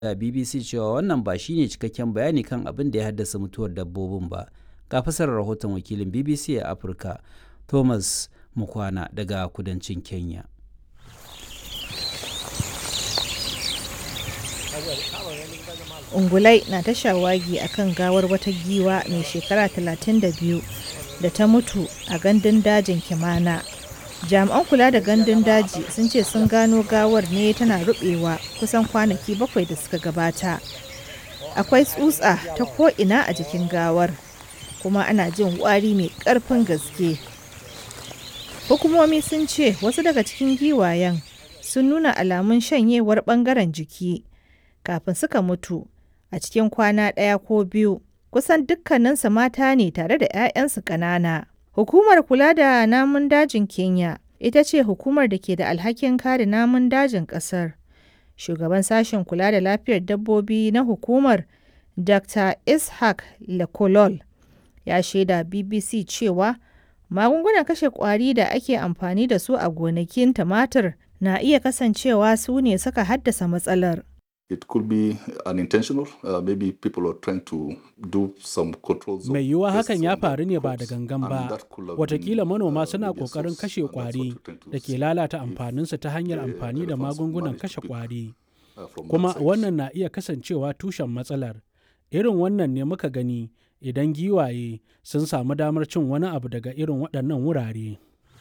da BBC cewa wannan ba shine cikakken bayani kan abin da ya haddasa mutuwar dabbobin ba. Ga fasarar rahoton wakilin BBC a Afirka, Thomas Mukwana daga kudancin Kenya. ungulai na ta shawagi a kan gawar wata giwa mai shekara 32 da ta mutu a gandun dajin kimana jami'an kula da gandun daji sun ce sun gano gawar ne tana rubewa kusan kwanaki bakwai da suka gabata akwai tsutsa ta ko'ina a jikin gawar kuma ana jin wari mai karfin gaske hukumomi sun ce wasu daga cikin giwayen sun nuna alamun shanyewar bangaren jiki kafin suka mutu a cikin kwana ɗaya ko biyu kusan dukkaninsu mata ne tare da 'ya'yansu ƙanana. Hukumar kula da namun dajin Kenya ita ce hukumar da ke da alhakin kare namun dajin ƙasar. Shugaban sashen kula da lafiyar dabbobi na hukumar Dr. Ishaq Lekolol ya shaida BBC cewa magungunan kashe ƙwari da ake amfani da su a gonakin tumatir na iya kasancewa su ne suka haddasa matsalar. It could be unintentional. Uh, maybe people are trying to do some controls. Mai yiwuwa hakan ya faru ne ba da gangan ba. Watakila manoma suna ƙoƙarin kashe ƙwari da ke lalata amfaninsu ta hanyar amfani da magungunan kashe ƙwari. Kuma wannan na iya kasancewa tushen matsalar. Irin wannan ne muka gani idan giwaye sun samu damar cin wani abu daga irin waɗannan wurare.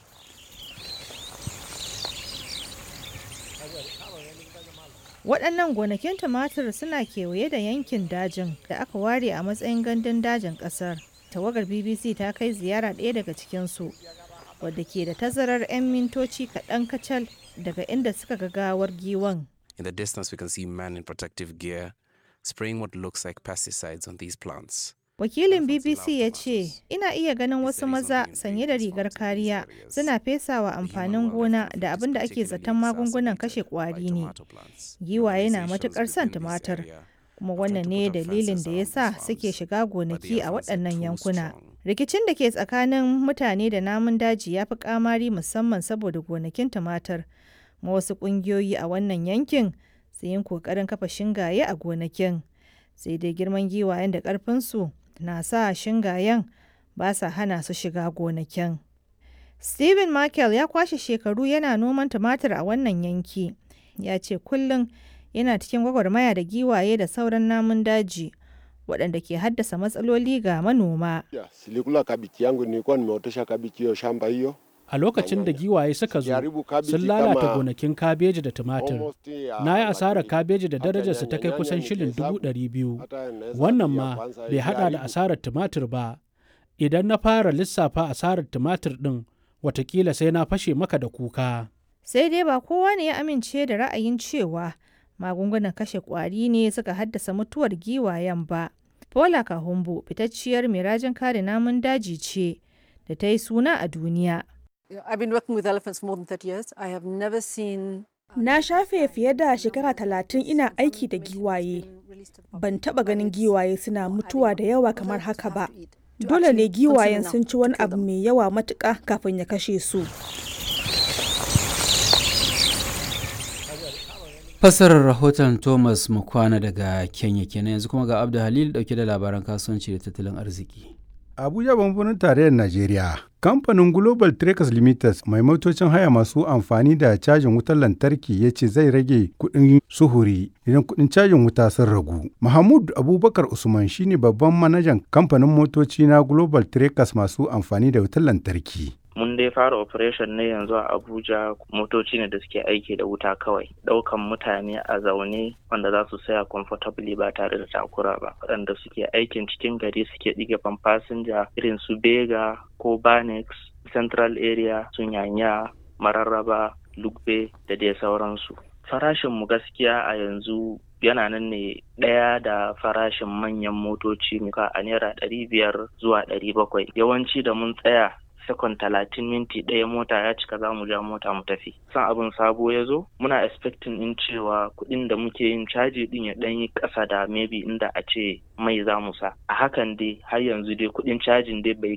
waɗannan gonakin tumatir suna kewaye da yankin dajin da aka ware a matsayin gandun dajin ƙasar tawagar bbc ta kai ziyara ɗaya daga cikinsu wadda ke da tazarar 'yan mintoci kaɗan kacal daga inda suka ga gawar giwan In the distance, we can see men in protective gear spraying what looks like pesticides on these plants. wakilin bbc ya ce ina iya ganin wasu maza sanye da rigar kariya suna fesawa amfanin gona da abin da ake zaton magungunan kashe kwari ne giwaye na matukar son tumatir kuma wannan ne dalilin da ya sa suke shiga gonaki a waɗannan yankuna rikicin da ke tsakanin mutane da namun daji ya fi kamari musamman saboda gonakin tumatir ma wasu ƙungiyoyi a wannan yankin su yin ƙoƙarin kafa shingaye a gonakin sai dai girman giwayen da ƙarfinsu na sa shingayen ba sa hana su shiga gonakin. Stephen Michael ya kwashe shekaru yana noman tumatir a wannan yanki. Ya ce kullum yana cikin gwagwarmaya da giwaye da sauran namun daji waɗanda ke haddasa matsaloli ga manoma. Silikula kabichi yangu nilikuwa nimeotesha kabichi hiyo shamba hiyo. A lokacin da giwaye suka zo, sun lalata gonakin kabeji da tumatir. Na yi asarar kabeji da darajarsa ta kai kusan shilin dubu ɗari biyu. Wannan ma bai haɗa da asarar tumatir ba. Idan na fara lissafa asarar tumatir ɗin, watakila sai na fashe maka da kuka. Sai dai ba kowa ne ya amince da ra'ayin cewa magungunan kashe ƙwari ne suka haddasa mutuwar giwayen ba. Paula Kahumbu fitacciyar mai rajin kare namun daji ce da ta yi suna a duniya. I've been working with elephants more than 30 years. I have never seen Na shafe fiye da shekara talatin ina aiki da giwaye. Ban taba ganin giwaye suna mutuwa da yawa kamar haka ba. Dole ne giwayen sun ci wani abu mai yawa matuƙa kafin ya kashe su. Fassarar rahoton Thomas Mukwana daga Kenya kenan yanzu kuma ga Abdu Halil dauke da labaran kasuwanci da tattalin arziki. Abuja babban tarayyar Najeriya. Kamfanin Global Traders Limited mai motocin haya masu amfani da cajin wutar lantarki ya ce zai rage kuɗin suhuri idan kuɗin cajin wuta sun ragu. Mahmud Abubakar Usman shine babban manajan kamfanin motoci na Global Traders masu amfani da wutar lantarki. mun dai fara operation ne yanzu a abuja motoci ne da suke aiki da wuta kawai daukan mutane a zaune wanda za su saya comfortably ba tare da takura ba waɗanda suke aikin cikin gari suke ɗige fasinja irin su bega ko banex central area sun yanya mararraba lugbe da dai sauransu farashin mu gaskiya a yanzu yana nan ne ɗaya da farashin manyan motoci muka a naira ɗari biyar zuwa ɗari bakwai yawanci da mun tsaya sekon talatin minti ɗaya mota ya cika za mu ja mota mu tafi san abin sabo ya zo muna expecting in cewa kuɗin da muke yin caji ɗin ya ɗan yi ƙasa da maybe inda a ce mai za mu sa a hakan dai har yanzu dai kuɗin cajin dai bai